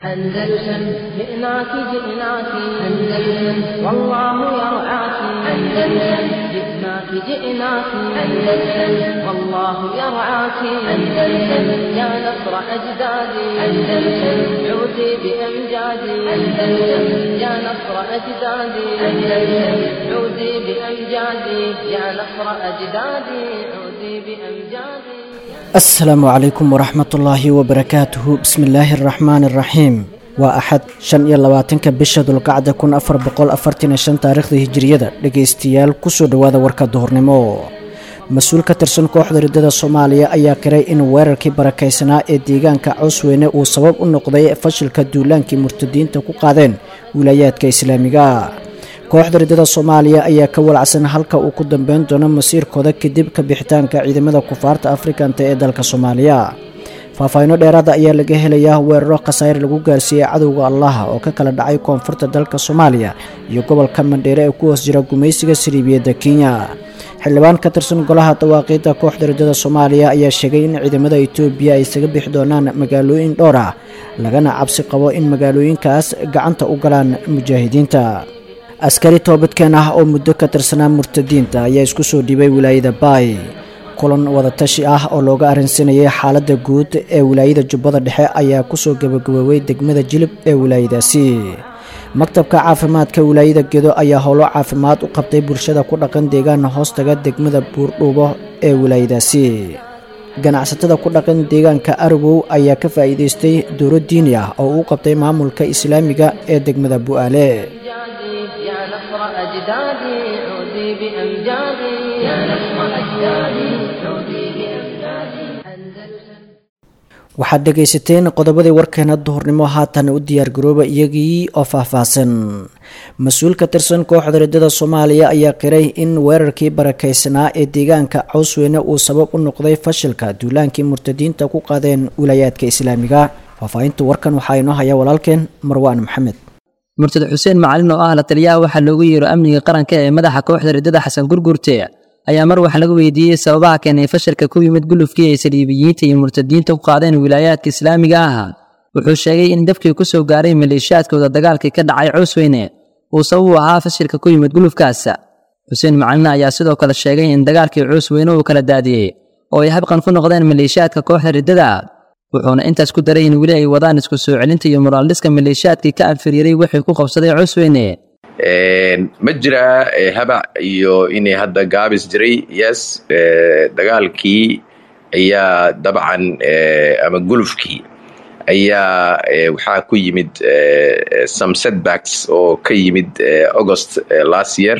أندلسن جئناك جئناك أندلسن والله يرعاك أندلسن جئناك جئناك أندلسن والله يرعاك أندلسن يا نصر أجدادي أندلسن عودي بأمجادي أندلسن يا نصر أجدادي أندلسن عودي بأمجادي يا نصر أجدادي عودي بأمجادي asalaamu calaykum waraxmatullaahi wabarakaatuhu bismillaahi araxmaani araxiim waa axad shan iyo labaatanka bisha dulqacda kun afar boqol afartan iyo shan taariikhda hijiriyada dhegaystayaal kusoo dhowaada warka duhurnimo mas-uul ka tirsan kooxda riddada soomaaliya ayaa qiray in weerarkii barakaysanaa ee deegaanka cawsweyne uu sabab u noqday fashilka duulaankii murtadiinta ku qaadeen wilaayaadka islaamiga kooxda riddada soomaaliya ayaa ka walacsan halka uu ku dambeyn doono masiirkooda kadib ka bixitaanka ciidamada kufaarta afrikanta ee dalka soomaaliya faahfaahiino dheeraada ayaa laga helayaa weeraro khasaare lagu gaarsiiyey cadowga allaha oo ka kala dhacay koonfurta dalka soomaaliya iyo gobolka mandheere ee ku hoos jira gumaysiga sariibiyadda kenya xildhibaan ka tirsan golaha dawaaqiidda kooxda riddada soomaaliya ayaa sheegay in ciidamada etoobiya ay isaga bixi doonaan magaalooyin dhowr ah lagana cabsi qabo in magaalooyinkaas gacanta u galaan mujaahidiinta askari toobadkeen ah oo muddo ka tirsanaa murtadiinta ayaa isku soo dhiibay wilaayada baay kulan wadatashi ah oo looga arrinsanayay xaaladda guud ee wilaayada jubbada dhexe ayaa kusoo gabagaboobay degmada jilib ee wilaayadaasi maktabka caafimaadka wilaayada gedo ayaa howlo caafimaad u qabtay bulshada ku dhaqan deegaan hoostaga degmada buurdhuubo ee wilaayadaasi ganacsatada ku dhaqan deegaanka aragow ayaa ka faa'iidaystay dowlo diini ah oo uu qabtay maamulka islaamiga ee degmada bu'aale يا نصر أجدادي عودي بأمجادي يا نصر أجدادي عودي بأمجادي أندلسن waxaad dhegaysateen qodobadii warkeena duhurnimo haatan u diyaargarooba iyagii oo faahfaahsan mas-uul ka tirsan kooxda riddada soomaaliya ayaa qiray in weerarkii barakaysanaa ee deegaanka cawsweyne uu sabab u noqday fashilka duulaankii murtadiinta ku qaadeen wilaayaadka islaamiga faahfaahinta warkan waxaa inoo haya walaalkeen marwaan maxamed murtad xuseen macalin oo ah la taliyaha waxaa loogu yeero amniga qaranka ee madaxa kooxda riddada xasan gurgurte ayaa mar wax laga weydiiyey sababaha keenay fashilka ku yimid gulufkii ay saliibiyiinta iyo murtadiinta ku qaadeen wilaayaadka islaamiga ah wuxuu sheegay in dabkii ku soo gaaray maleeshiyaadkooda dagaalkii ka dhacay coosweyne uu sabab u ahaa fashilka ku yimid gulufkaas xuseen macalin ayaa sidoo kale sheegay in dagaalkii coosweyne uu kala daadiyey oo ay habqan ku noqdeen maleeshiyaadka kooxda riddada wuxuuna intaas ku daray in weli ay wadaan isku soo celinta iyo muraaldhiska maleeshiyaadkii ka anfiriiray wixii ku qabsaday coosweyne ma jiraa habac iyo inay hadda gaabis jiray yes dagaalkii ayaa dabcan ama gulufkii ayaa waxaa ku yimid some setbacks oo ka yimid august last year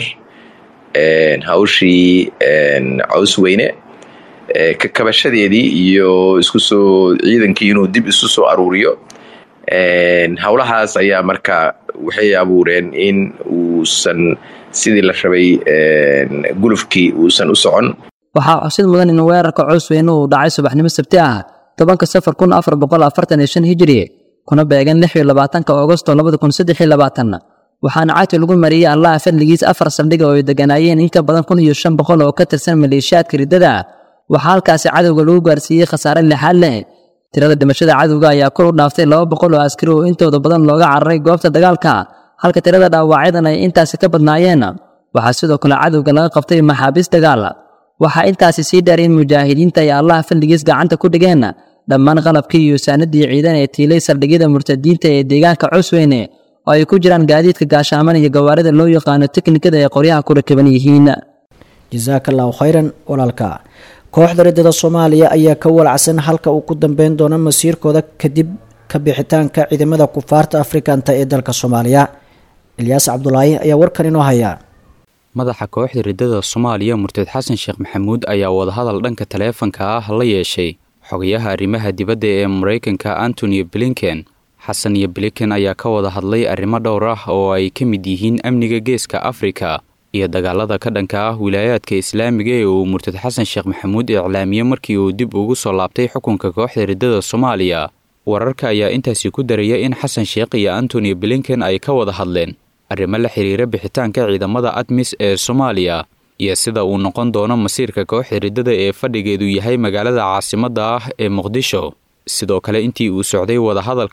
hawshii cawsweyne ka kabashadeedii iyo isku soo ciidankii inuu dib isu soo aruuriyo howlahaas ayaa marka waxay abuureen in uusan sidii la rabay gulufkii uusan u socon waxaa xusid mudan in weerarka coosweyne uu dhacay subaxnimo sabti ah tobanka safar kun afar boqol afartan iyo shan hijiri kuna beegan lix iyo labaatanka agosto labada kun saddex iyo labaatan waxaana cagti lagu mariyey allaha fadligiis afar saldhiga oo ay deganaayeen in ka badan kun iyo shan boqol oo ka tirsan maleeshiyaadka riddada waxaa halkaasi cadowga lagu gaarsiiyey khasaare lixaad leh tirada dhimashada cadowga ayaa kor u dhaaftay laba boqol oo askari oo intooda badan looga cararay goobta dagaalka halka tirada dhaawacyadan ay intaasi ka badnaayeen waxaa sidoo kale cadowga laga qabtay maxaabiis dagaal waxaa intaasi sii dheer in mujaahidiinta ay allaha fadligiis gacanta ku dhigeen dhammaan qalabkii iyo saanadii ciidan ee tiilay saldhigyada murtadiinta ee deegaanka cusweyne oo ay ku jiraan gaadiidka gaashaaman iyo gawaarida loo yaqaano teknikada ay qoryaha ku rakaban yihiin jasaaka allahu khayran walaalka kooxda riddada soomaaliya ayaa ka walacsan halka uu ku dambeyn doono masiirkooda kadib ka bixitaanka ciidamada kufaarta afrikanta ee dalka soomaaliya ilyaas cabdulaahi ayaa warkan inoo haya madaxa kooxda riddada soomaaliya murtad xasan sheekh maxamuud ayaa wadahadal dhanka taleefanka ah la yeeshay xogayaha arrimaha dibadda ee maraykanka antony blinken xasan iyo blinken ayaa ka wada hadlay arrimo dhowr ah oo ay ka mid yihiin amniga geeska afrika iyo dagaalada ka dhanka ah wilaayaadka islaamiga ee uu murtad xasan sheekh maxamuud iclaamiyey markii uu dib ugu soo laabtay xukunka kooxda riddada soomaaliya wararka ayaa intaasi ku daraya in xasan sheekh iyo antony blinken ay ka wada hadleen arrimo la xiriira bixitaanka ciidamada admis ee soomaaliya iyo sida uu noqon doono masiirka kooxda riddada ee fadhigeedu yahay magaalada caasimadda ah ee muqdisho sidoo kale intii uu socday wadahadalkan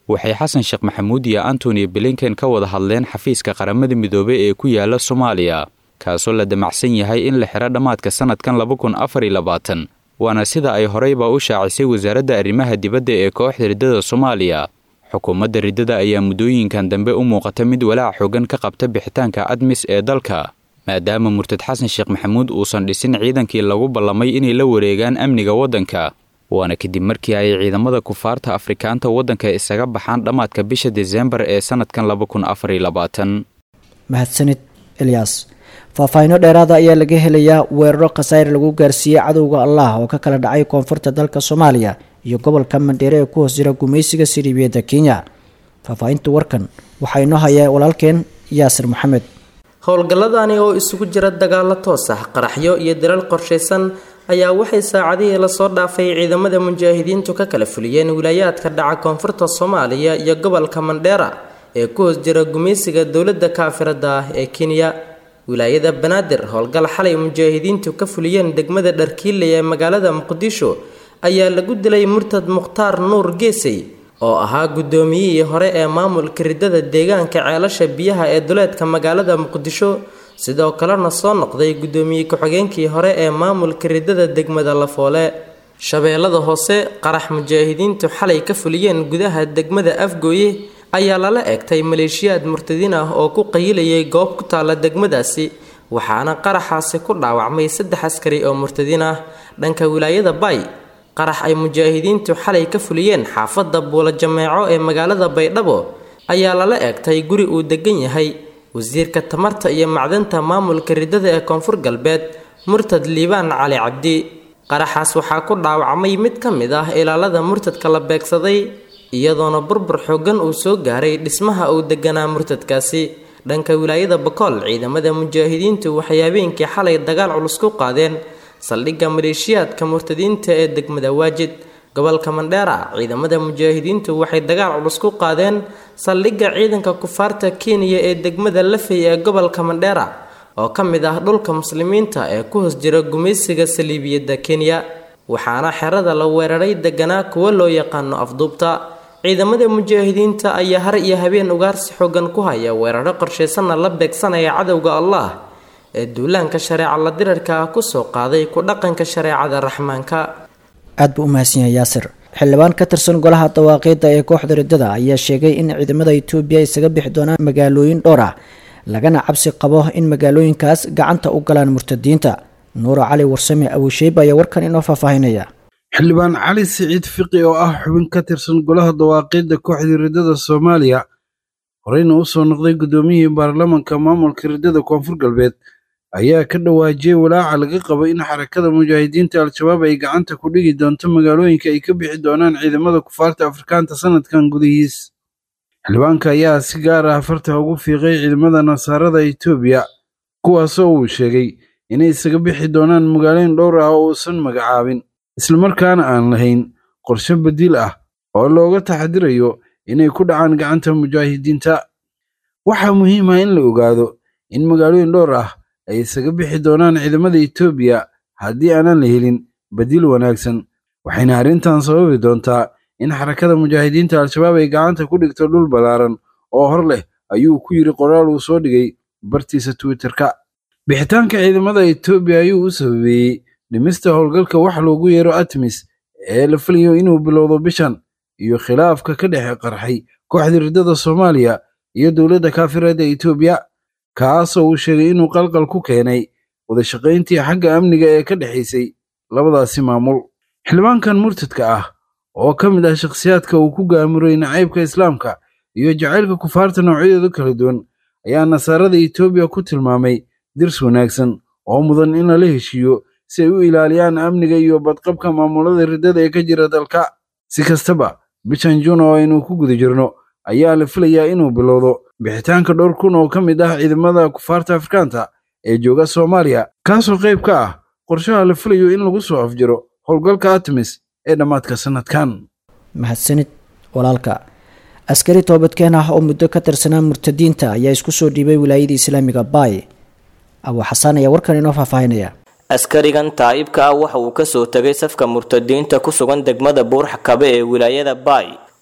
waxay xasan sheekh maxamuud iyo antony blinken ka wada hadleen xafiiska qaramada midoobey ee ku yaala soomaaliya kaasoo la damacsan yahay in la xiro dhammaadka sannadkan laba kun afar iyo labaatan waana sida ay horeyba u shaacisay wasaaradda arrimaha dibadda ee kooxda riddada soomaaliya xukuumadda riddada ayaa muddooyinkan dambe u muuqata mid walaac xoogan ka qabta bixitaanka admis ee dalka maadaama murtad xasan sheekh maxamuud uusan dhisin ciidankii lagu ballamay inay la wareegaan amniga waddanka waana kadib markii ay ciidamada kufaarta afrikaanta waddanka isaga baxaan dhammaadka bisha desembar ee sannadkan laba kun afar iyo labaatan mahadsanid elyaas faahfaahinno dheeraada ayaa laga helayaa weeraro khasaare lagu gaarsiiyey cadowga allah oo ka kala dhacay koonfurta dalka soomaaliya iyo gobolka mandheere ee ku hoos jira gumaysiga siriibiyadda kenya faahfaahinta warkan waxaa inoo hayaa walaalkeen yaasir maxamed howlgalladani oo isugu jira dagaalo toos ah qaraxyo iyo dalal qorshaysan ayaa waxay saacadihii lasoo dhaafay ciidamada mujaahidiintu ka kala fuliyeen wilaayaadka dhaca koonfurta soomaaliya iyo gobolka mandheera ee ku hoos jira gumaysiga dowladda kaafirada ah ee kenya wilaayada banaadir howlgal xalay mujaahidiintu ka fuliyeen degmada dharkiile ee magaalada muqdisho ayaa lagu dilay murtad mukhtaar nuur geesey oo ahaa guddoomiyihii hore ee maamulka riddada deegaanka ceelasha biyaha ee duleedka magaalada muqdisho sidoo kalena soo noqday guddoomiye ku-xigeenkii hore ee maamulka riddada degmada lafoole shabeellada hoose qarax mujaahidiintu xalay ka fuliyeen gudaha degmada afgooye ayaa lala eegtay maleeshiyaad murtadiin ah oo ku qayilayay goob ku taalla degmadaasi waxaana qaraxaasi ku dhaawacmay saddex askari oo murtadiin ah dhanka wilaayada bay qarax ay mujaahidiintu xalay ka fuliyeen xaafadda buula jameeco ee magaalada baydhabo ayaa lala eegtay guri uu degan yahay wasiirka tamarta iyo macdanta maamulka riddada ee koonfur galbeed murtad liibaan cali cabdi qaraxaas waxaa ku dhaawacmay mid ka mid ah ilaalada murtadka la beegsaday iyadoona burbur xoogan uu soo gaaray dhismaha uu deganaa murtadkaasi dhanka wilaayada bakool ciidamada mujaahidiintu waxay habeenkii xalay dagaal culus ku qaadeen saldhigga maleeshiyaadka murtadiinta ee degmada waajid gobolka mandheera ciidamada mujaahidiintu waxay dagaal culus ku qaadeen saldhigga ciidanka kufaarta kenya ee degmada lafey ee gobolka mandheera oo ka mid ah dhulka muslimiinta ee ku hoos jira gumaysiga saliibiyadda kenya waxaana xerada la weeraray deganaa kuwa loo yaqaano afduubta ciidamada mujaahidiinta ayaa har iyo habeen ugaarsi xoogan ku haya weeraro qorshaysanna la beegsanaya cadowga allah ee duulaanka shareeca la dirarka ah kusoo qaaday ku dhaqanka shareecada raxmaanka aad buu u mahadsan yahay yaasir xildhibaan ka tirsan golaha dawaaqiidda ee kooxda riddada ayaa sheegay in ciidamada itoobiya isaga bixi doonaan magaalooyin dhowr ah lagana cabsi qabo in magaalooyinkaas gacanta u galaan murtadiinta nuura cali warsame abusheyb ayaa warkan inoo faahfaahinaya xildhibaan cali siciid fiqi oo ah xubin ka tirsan golaha dawaaqiidda kooxda riddada soomaaliya horeyna u soo noqday guddoomiyihii baarlamanka maamulka riddada koonfur galbeed ayaa ka dhawaajiyey walaaca laga qabo in xarakada mujaahidiinta al-shabaab ay gacanta ku dhigi doonto magaalooyinka ay ka bixi doonaan ciidamada kufaarta afrikaanta sanadkan gudihiis xildhibaanka ayaa si gaar ah farta ugu fiiqay ciidamada nasaarada etoobiya kuwaasoo uu sheegay inay isaga bixi doonaan magaalooyin dhowr ah oo uusan magacaabin islamarkaana aan lahayn qorshe badiil ah oo looga taxadirayo inay ku dhacaan gacanta mujaahidiinta waxaa muhiim ah in la ogaado in magaalooyin dhowr ah ay isaga bixi doonaan ciidamada etoobiya haddii aanan la helin badiil wanaagsan waxayna arrintan sababi doontaa in xarakada mujaahidiinta al-shabaab ay gacanta ku dhigto dhul ballaaran oo hor leh ayuu ku yidhi qoraal uu soo dhigay bartiisa twitterka bixitaanka ciidamada etoobiya ayuu u sababeeyey dhimista howlgalka wax loogu yeero atmis ee la filayo inuu bilowdo bishan iyo khilaafka ka dhexe qarxay kooxda riddada soomaaliya iyo dowladda kaafireedda etoobiya kaasoo uu sheegay inuu qalqal ku keenay wadashaqayntii xagga amniga ee ka dhexaysay labadaasi maamul xildhibaankan murtadka ah oo ka mid ah shakhsiyaadka uu ku gaamuray nacaybka islaamka iyo jacaylka kufaarta noocyadooda kala duwan ayaa nasaarada etoobiya ku tilmaamay dirs wanaagsan oo mudan in lala heshiiyo si ay u ilaaliyaan amniga iyo badqabka maamulada riddada ee ka jira dalka si kastaba bishan juun oo aynu ku guda jirno ayaa la filayaa inuu bilowdo bixitaanka dhowr kun oo ka mid ah ciidamada kufaarta afrikaanta ee jooga soomaaliya kaasoo qayb ka ah qorshaha la filayo in lagu soo afjiro howlgalka atmis ee dhammaadka sanadkan mahadsanid walaalka askari toobadkeen ah oo muddo ka tirsanaa murtadiinta ayaa isku soo dhiibay wilaayada islaamiga baay abuu xasaan ayaa warkan inoo faahfaahinaya askarigan taa'ibka ah waxa uu kasoo tegay safka murtadiinta ku sugan degmada buurxakabe ee wilaayada baay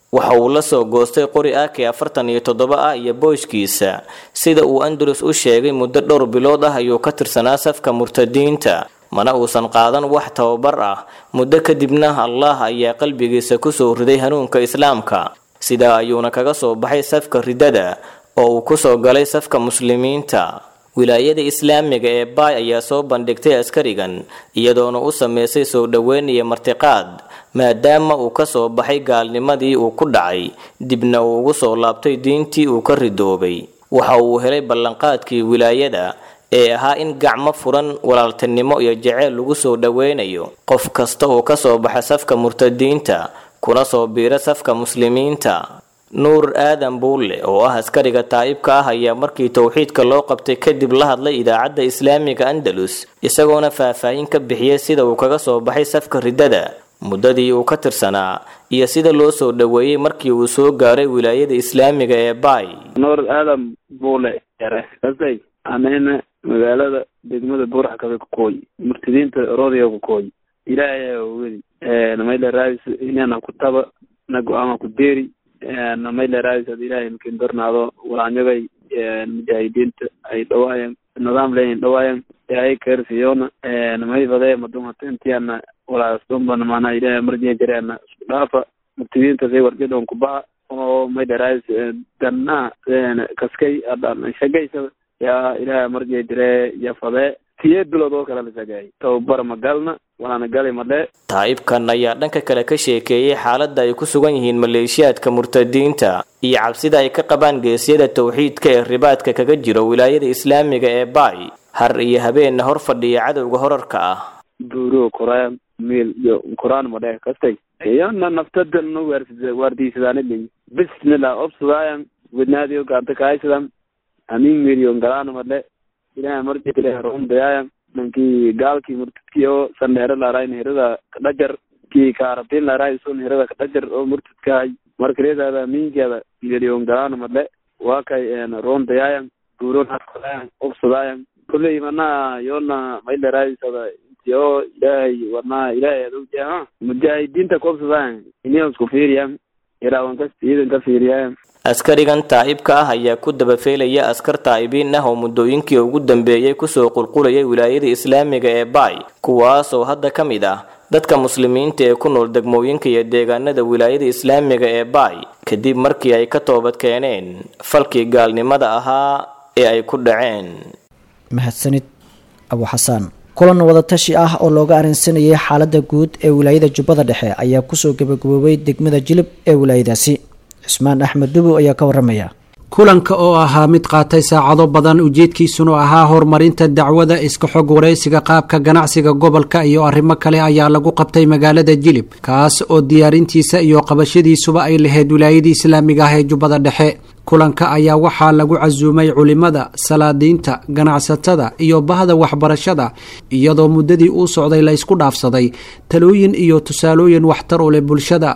waxa uu la soo goostay qori ak afartan iyo toddoba ah iyo booyskiisa sida uu andalus u sheegay muddo dhowr bilood ah ayuu ka tirsanaa safka murtadiinta mana uusan qaadan wax tababar ah muddo kadibna allah ayaa qalbigiisa kusoo riday hanuunka islaamka sidaa ayuuna kaga soo baxay safka ridada oo uu kusoo galay safka muslimiinta wilaayada islaamiga ee baay ayaa soo bandhigtay askarigan iyadoona u sameysay soo dhoweyn iyo martiqaad maadaama uu ka soo baxay gaalnimadii uu ku dhacay dibna uu ugu soo laabtay diintii uu ka ridoobay waxa uu helay ballanqaadkii wilaayada ee ahaa in gacmo furan walaaltinimo iyo jaceyl lagu soo dhoweynayo qof kasta oo ka soo baxa safka murtadiinta kuna soo biira safka muslimiinta nuur aadan buulle oo ah askariga taa'ibka ah ayaa markii towxiidka loo qabtay kadib la hadlay idaacadda islaamiga andalus isagoona faahfaahin ka bixiyey sida uu kaga soo baxay safka riddada muddadii uu ka tirsanaa iyo sida loo soo dhoweeyey markii uu soo gaaray wilaayada islaamiga ee baay nuur aadan buule yare kasay anayna magaalada degmada buurax kabe kukooy murtadiinta roodiga kukooy ilaahay wedi namayla raadis inana kutaba na go-aama ku deeri namayla raadis had ilaahay makin darnaado walaanyagay mujaahidiinta ay dhawaayan nidaam leeyin dhawaayan ay kersiyona namay fadee madumata intiana walaasdunbana maanaa ilaahay marjiya jareena isku dhaafa murtadiinta say warjadon kubaha oo mayla raadis ganna kaskay adan shagaysada yaa ilaahay marjiya jire ya fadee tiye bilood oo kale la shagaayay tababar ma galna walaana gali madhe taa'ibkan ayaa dhanka kale ka sheekeeyey xaaladda ay ku sugan yihiin maleeshiyaadka murtadiinta iyo cabsida ay ka qabaan geesyada towxiidka ee ribaadka kaga jiro wilaayada islaamiga ee baay har iyo habeenna hor fadhiya cadowga horarka ah buuro koraan miil iyo koraan madhe kastay iyona naftadan waardiisadaanilin bismillah obsadaayan wednaadiyo gaanta kaaysadan amin miliyon galaana madhe ilahay marjile roondayaayan nankii gaalkii murtadkii oo sandheero laarayn hirada kadhajar kii kaarabtiin laaraay sun hirada kadhajar oo murtadkahay markareedaada miinkeeda miliyon galaana madhe waa kay roondayaayan buuron haskadaayan obsadaayan kulley manaa yoona maylaraadisada inti oo ilaahay warnaa ilaahay adowjaa mujaahidiinta koobsadaayan iniyan isku fiiriyan iraawan kas ciidan ka fiiriyayan askarigan taa'ibka ah ayaa ku dabafeelaya askar taa'ibiin ah oo muddooyinkii ugu dambeeyey kusoo qulqulayay wilaayada islaamiga ee baay kuwaasoo hadda ka mid ah dadka muslimiinta ee ku nool degmooyinka iyo deegaanada wilaayada islaamiga ee baay kadib markii ay ka toobad keeneen falkii gaalnimada ahaa ee ay ku dhaceen mahadsanid abu xasaan kulan wadatashi ah oo looga arrinsanayay xaaladda guud ee wilaayada jubbada dhexe ayaa kusoo gabagaboobay degmada jilib ee wilaayadaasi cismaan axmed dubow ayaa ka waramaya kulanka oo ahaa mid qaatay saacado badan ujeedkiisuna ahaa horumarinta dacwada iska xog waraysiga qaabka ganacsiga gobolka iyo arrimo kale ayaa lagu qabtay magaalada jilib kaas oo diyaarintiisa iyo qabashadiisuba ay lahayd wilaayadii islaamiga ah ee jubbada dhexe kulanka ayaa waxaa lagu casuumay culimada salaadiinta ganacsatada iyo bahda waxbarashada iyadoo muddadii uu socday la ysku dhaafsaday talooyin iyo tusaalooyin waxtar u leh bulshada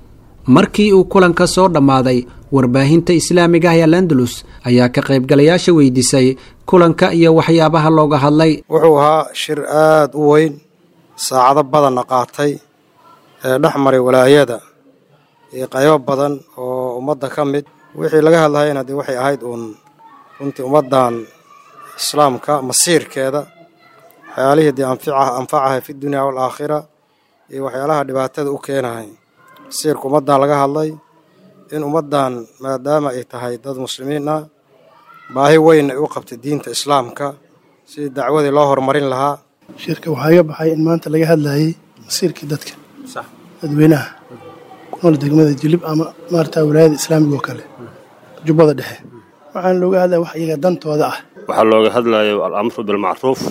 markii uu kulanka soo dhammaaday warbaahinta islaamiga ah ee landalus ayaa ka qaybgalayaasha weydiisay kulanka iyo waxyaabaha looga hadlay wuxuu ahaa shir aada u weyn saacado badanna qaatay ee dhex maray walaayada iyo qaybo badan oo ummadda ka mid wixii laga hadlayana dee waxay ahayd uun runtii ummaddan islaamka masiirkeeda waxyaalihii dee anfacahay fi dunya waalaakhira iyo waxyaalaha dhibaatada u keenahay masiirka ummaddan laga hadlay in ummaddan maadaama ay tahay dad muslimiin ah baahi weyn ay u qabtay diinta islaamka sidii dacwadii loo horumarin lahaa shirka waxaa iga baxay in maanta laga hadlayay masiirkii dadka dadweynaha ku nool degmada jilib ama maarata wilaayada islaamiga oo kale jubbada dhexe waxaana looga hadlaya wax iyaga dantooda ah waxaa looga hadlayo alamru bilmacruuf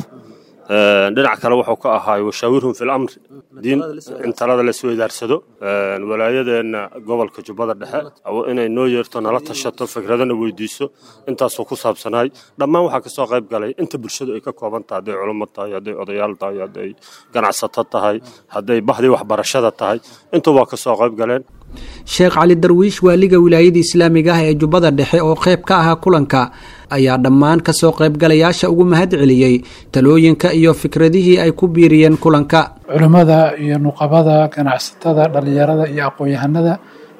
dhinac kale wuxuu ka ahaay washaawirhum fi lamri diin in talada la isweydaarsado walaayadeenna gobolka jubbada dhexe inay noo yeerto nala tashato fikradana weydiiso intaasoo ku saabsanaay dhammaan waxaa kasoo qayb galay inta bulshadu ay ka kooban tahay hadday culummo tahay hadday odayaal tahay hadday ganacsato tahay hadday bahdii waxbarashada tahay intuubaa kasoo qayb galeen sheekh cali darwiish waaliga wilaayada islaamiga ah ee jubbada dhexe oo qayb ka ahaa kulanka ayaa dhammaan kasoo qaybgalayaasha ugu mahad celiyey talooyinka iyo fikradihii ay ku biiriyeen kulanka culimmada iyo nuqabada ganacsatada dhallinyarada iyo aqoon-yahanada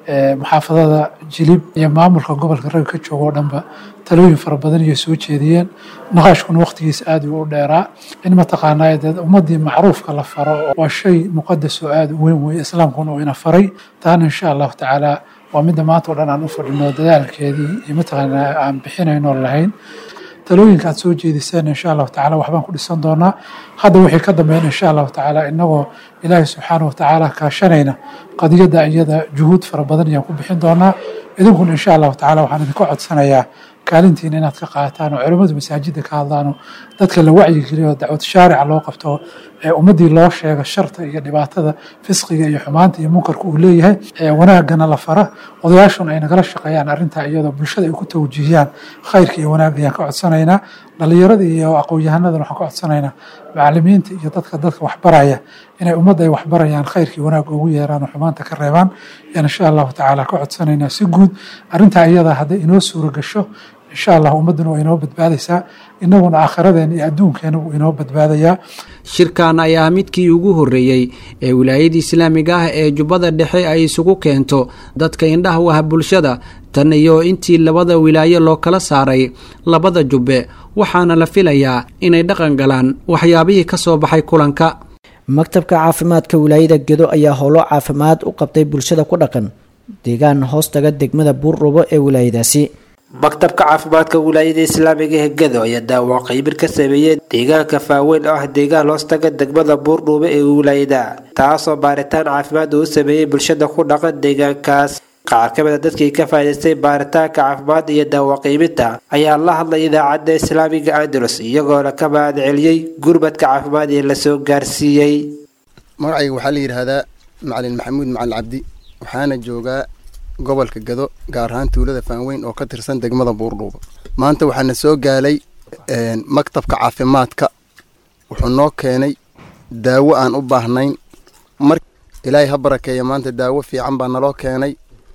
muxaafadada jilib iyo maamulka gobolka ragga ka jooga oo dhanba talooyin fara badan iyo soo jeediyeen naqaashkuna waqtigiisa aad u dheeraa in mataqaanaa dee ummadii macruufka la faro waa shay muqadas oo aad u weyn weeye islaamkuna uu ina faray taana insha allahu tacaala waa midda maanta oo dhan aan u fadhino dadaalkeedii iyo mataqaanaa aan bixinayno lahayn talooyinka aad soo jeediseen insha allahu tacala waxbaan ku dhisan doonaa hadda wixii ka dambeyn insha allahu tacaala inagoo ilaahay subxaana wa tacaala kaashanayna qadiyadda iyada juhuud fara badan ayaan ku bixin doonaa idinkuna insha allahu tacala waxaan idinka codsanayaa kaalintiina inaad ka qaataan oo culimmadu masaajidda ka hadlaano dadka la wacyigeliyo dacwad shaarica loo qabto ee ummaddii loo sheega sharta iyo dhibaatada fisqiga iyo xumaanta iyo munkarka uu leeyahay ee wanaagana la fara odayaashuna ay nagala shaqeeyaan arrintaa iyadoo bulshada ay ku tawjiihiyaan khayrka iyo wanaagga ayaan ka codsanaynaa dhallinyarada iyo aqoon-yahanadana waxaan ka codsanaynaa macalimiinta iyo dadka dadka waxbaraya inay ummadda ay waxbarayaan khayrkii wanaagga ugu yeeraan oo xumaanta ka reebaan yaan insha allahu tacaala ka codsanaynaa si guud arrintaa iyada hadday inoo suura gasho insha allah ummadduna waa inoo badbaadaysaa innaguna aakhiradeena iyo adduunkeena wuu inoo badbaadayaa shirkan ayaa midkii ugu horreeyey ee wilaayada islaamiga ah ee jubbada dhexe ay isugu keento dadka indhaha u ah bulshada tan iyo intii labada wilaayo loo kala saaray labada jubbe waxaana la filayaa inay dhaqan galaan waxyaabihii ka soo baxay kulanka maktabka caafimaadka wilaayada gedo ayaa howlo caafimaad u qabtay bulshada ku dhaqan deegaan hoostaga degmada buurdhubo ee wilaayadaasi maktabka caafimaadka wilaayada islaamiga ee gedo ayaa daawo qaybir ka sameeyey deegaanka faaweyn oo ah deegaan hoostaga degmada buurdhuube ee wilaayada taasoo baaritaan caafimaad uu sameeyey bulshada ku dhaqan deegaankaas qaar ka mid a dadkii ka faa'idaystay baaritaanka caafimaad iyo daawo qiibinta ayaa la hadlay idaacadda islaamiga andalus iyagoona ka mahad celiyey gurmadka caafimaad ee lasoo gaarsiiyey magacayga waxaa la yidhaahdaa macalin maxamuud macalin cabdi waxaana joogaa gobolka gado gaar ahaan tuulada faanweyn oo ka tirsan degmada buurdhuuba maanta waxaana soo gaalay maktabka caafimaadka wuxuu noo keenay daawo aan u baahnayn mar ilaahay ha barakeeya maanta daawo fiican baa naloo keenay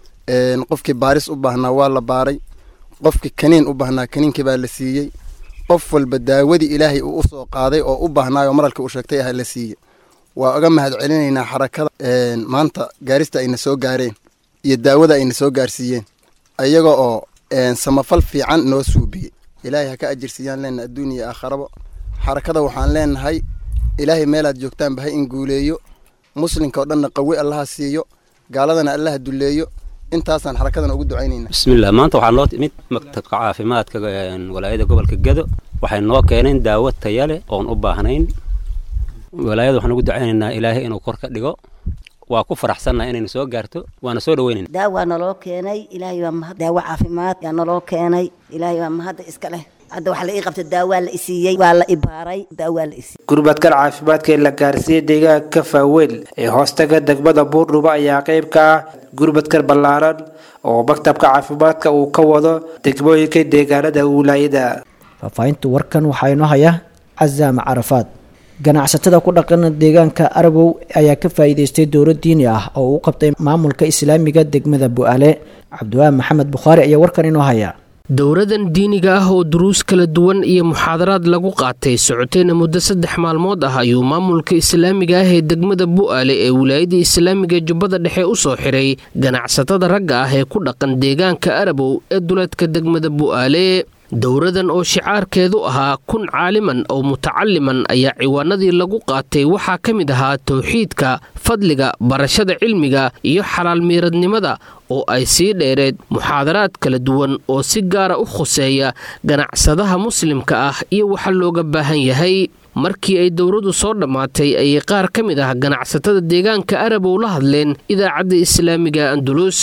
qofkii baaris u baahnaa waa la baaray qofkii kaniin u baahnaa kaniinkii baa la siiyey qof walba daawadii ilaahay uu usoo qaaday oo u baahnaayoo maralka uu sheegtay ah la siiyey waa uga mahad celinaynaa xarakada maanta gaarista ayna soo gaareen iyo daawada ayna soo gaarsiiyeen ayaga oo samafal fiican noo suubiyey ilaahay ha ka ajirsiiyaan leenna adduun iyo aakharaba xarakada waxaan leenahay ilaahay meelaad joogtaanba ha in guuleeyo muslimka oo dhanna qawi allaha siiyo gaaladana allaha dulleeyo intaasaan xarakadan ugu ducaynayna bismillah maanta waxaa noo timid maktabka caafimaadka walaayada gobolka gado waxay noo keeneen daawo taya leh oon u baahnayn walaayada waxaan ugu ducaynaynaa ilaahay inuu kor ka dhigo waa ku faraxsannaha inayna soo gaarto waana soo dhaweynayna daawaa naloo keenay ilaahay waa mahad daawo caafimaad yaa naloo keenay ilaahay waa mahadda iska leh hadda waxaa la ii qabtay daawaa la isiiyey waa la ibaaray daawaa la isiiyey gurmadkan caafimaadka ee la gaarsiiyey deegaanka faaweyn ee hoostaga degmada buurdhuba ayaa qayb ka ah gurmadkan ballaaran oo maktabka caafimaadka uu ka wado degmooyinka deegaanada wilaayada faahfaahinta warkan waxaa inoo haya casaama carafaad ganacsatada ku dhaqan deegaanka arabow ayaa ka faa'iidaystay dowlad diini ah oo uu qabtay maamulka islaamiga degmada bu'aale cabdiwaahi maxamed bukhaari ayaa warkan inoo haya dowradan diiniga ah oo duruus kala duwan iyo muxaadaraad lagu qaatay socotayna muddo saddex maalmood ah ayuu maamulka islaamiga ah ee degmada bu'aale ee wilaayada islaamiga jubbada dhexe u soo xiray ganacsatada ragga ah ee ku dhaqan deegaanka arabow ee duleedka degmada bu'aale dowradan oo shicaarkeedu ahaa kun caaliman oo mutacaliman ayaa ciwaanadii lagu qaatay waxaa ka mid ahaa towxiidka fadliga barashada cilmiga iyo xalaal miiradnimada oo ay sii dheereed muxaadaraad kala duwan oo si gaara u khuseeya ganacsadaha muslimka ah iyo waxa looga baahan yahay markii ay dowradu soo dhammaatay ayay qaar ka mid ah ganacsatada deegaanka arabow la hadleen idaacadda islaamiga andulus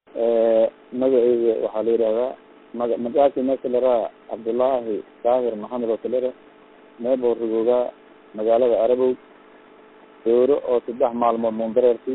magaceyga waxaa la yidhahdaa maga magacaasi meesha laraa cabdullaahi daahir maxamed oo kalere meebo rigoogaa magaalada arabow dowro oo saddex maalmood mundareerti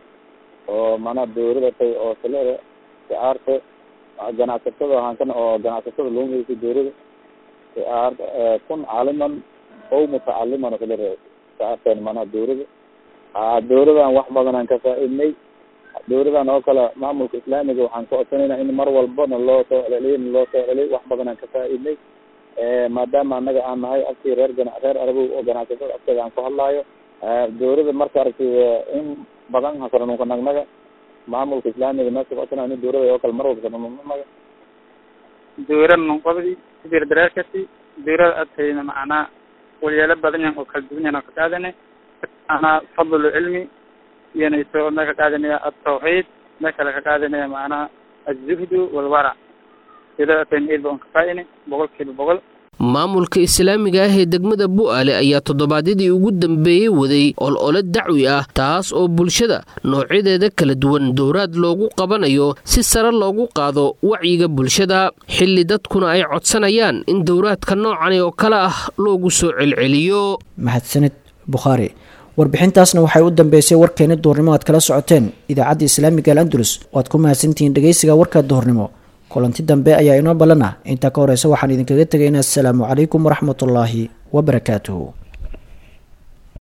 oo manaa dowrada tay oo kalere sicaarte ganacsatada ahaankan oo ganacsatada loo meysay dowrada sicaar kun caaliman ow mutacaliman oo kalere sicaarteen manaa dowrada dowradan wax badanaan ka faa-idnay dowladan oo kale maamulka islaamiga waxaan ka codsanayna in mar walbana loo soo celceliyo loo soo celiyay wax badan aan ka faa-idnay maadaama annaga aan nahay afkii reer gana reer arabow oo ganacsatada afkeeda aan ku hadlaayo dowlada marka aragtay in badan hasaranunka nagnaga maamulka islaamiga meesha codsana ini dowlada oo kale mar walba samamamaga dowlad nunqobdi sibir dareerkasi dowlad adkayna macnaa walyaalo badan yahan oo kala duwan yahan oo ka qaadane macnaa fadlu cilmi iyanayso mee ka qaadanaya atawxiid mee kale ka qaadanaya macnaha azuhdu walwarac dowlad adkayna eed ba on ka faa-ine boqol kiiba boqol maamulka islaamiga ah ee degmada bu'aale ayaa toddobaadyadii ugu dambeeyey waday olole dacwi ah taas oo bulshada noocyadeeda kala duwan dowraad loogu qabanayo si sare loogu qaado wacyiga bulshada xilli dadkuna ay codsanayaan in dowraadka noocani oo kale ah loogu soo celceliyo mahadsanid bukhaari warbixintaasna waxay u dambeysay warkeeni duhurnimo aad kala socoteen idaacadda islaamiga al andalus waad ku mahadsantihiin dhegeysiga warka duhurnimo kulanti dambe ayaa inoo ballan ah intaa ka horeysa waxaan idinkaga tegaynaa asalaamu calaykum waraxmatullaahi wabarakaatuhu